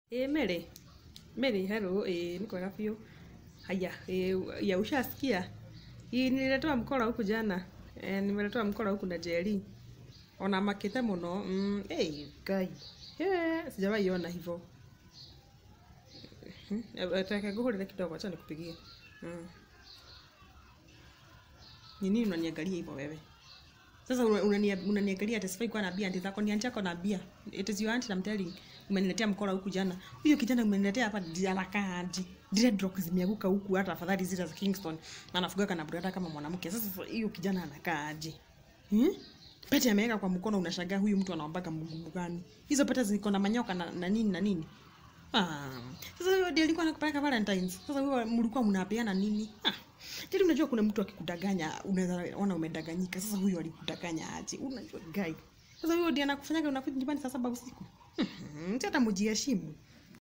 Ĩ Mary, Mary hello, ĩ ni kwega biũ. Haya, ĩ ya ushasikia? Ĩ nililetewa mkola huku jana. Eh, nimeletewa mkola huku na Jerry. Ona makite muno. Mm, eh, guy. Eh, sijawahi ona hivyo. Mhm. Eh, Taka nguhurire kidogo, acha nikupigie. Mm. Ni nini unaniangalia hivyo wewe? Sasa una- unania- unaniangalia ati sifai kuwa na bia, ati zako ni anti yako na bia. It is your auntie I'm telling. Umeniletea mkola huku jana. Huyo kijana umeniletea hapa ndi- anakaa aje? Dreadlocks zimeanguka huku hata afadhali zile za Kingston. Na anafuga na brada kama mwanamke. Sasa hiyo kijana anakaa aje? Hmm? Pete ameweka kwa mkono unashangaa huyu mtu anaombaga Mungu gani? Hizo pete ziko na manyoka na, na nini na nini? Ah, sasa huyo ndiye alikuwa anakupeleka Valentines. Sasa huyo mlikuwa mnapeana nini? Ah. Tili unajua kuna mtu akikudanganya unaweza ona umedanganyika. Sasa huyo alikudanganya aje? Unajua guy. Sasa huyo ndiye anakufanyaga unakuja nyumbani saa saba usiku. Mhm, hata mjiheshimu.